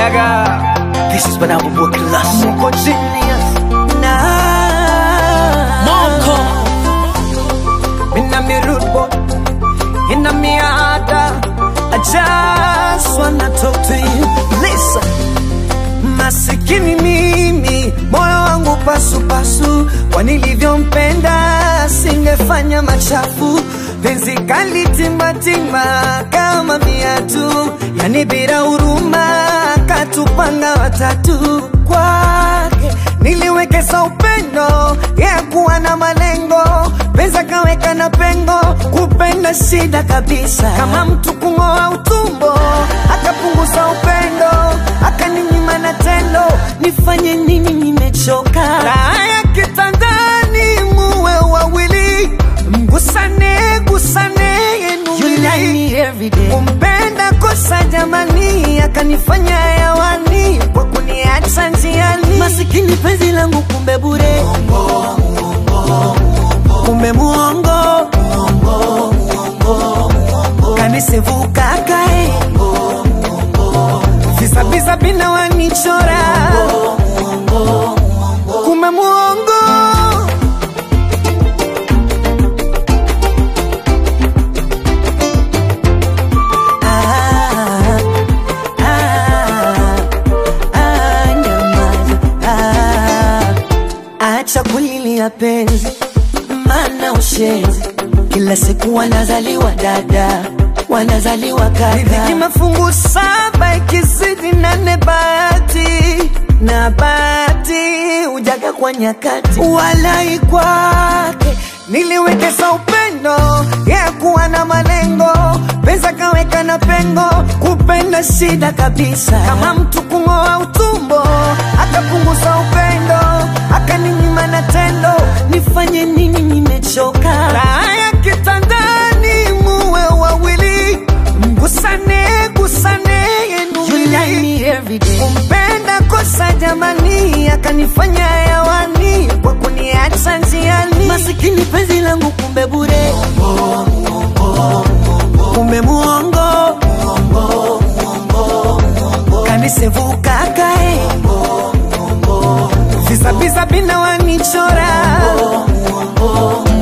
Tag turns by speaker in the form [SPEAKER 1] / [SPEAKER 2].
[SPEAKER 1] Gaga. This is Banana Boy Class. Moko genius. Nah.
[SPEAKER 2] Moko.
[SPEAKER 1] Inna me rude boy. Inna me harder. I just wanna talk to you. Listen. Masikini mimi, moyo wangu pasu pasu, kwa nilivyompenda singefanya machafu. Penzi kali timbatimba kama viatu, yani bila huruma, katupanga watatu kwake niliwekeza upendo ya kuwa na malengo, penza kaweka na pengo, kupenda shida kabisa, kama mtu kung'oa utumbo, akapunguza upendo, akaninyima na tendo, nifanye nini? Nimechoka raha ya kitandani, muwe wawili, mgusane gusane yenu
[SPEAKER 2] You like me every day.
[SPEAKER 1] kumpenda kosa jamani, akanifanya hewani kwa kuniacha njiani.
[SPEAKER 2] Masikini penzi langu kumbe bure.
[SPEAKER 1] Kumbe muongo kanisevuka kae visabisa bina wanichora kumbe muongo Ah, ah, ah, nyamaza. Ah, acha kulilia penzi mana ushenzi kila siku wanazaliwa dada wanazaliwa kaka mafungu saba ikizidi nane bahati na bahati ujaga kwa nyakati walai kwake niliwekeza upendo ya kuwa na malengo pesa kaweka na pengo kupenda shida kabisa kama mtu kung'oa utumbo akapunguza upendo akaninyima na tendo nifanye nini nimechoka raha ya kitandani muwe wawili mgusane gusane yenu
[SPEAKER 2] You like me every day.
[SPEAKER 1] kumpenda kosa jamani akanifanya hewani kwa kuniacha njiani
[SPEAKER 2] Masikini penzi langu kumbe bure.
[SPEAKER 1] kumbe muongo kanisevuka kae visabisa bina wanichora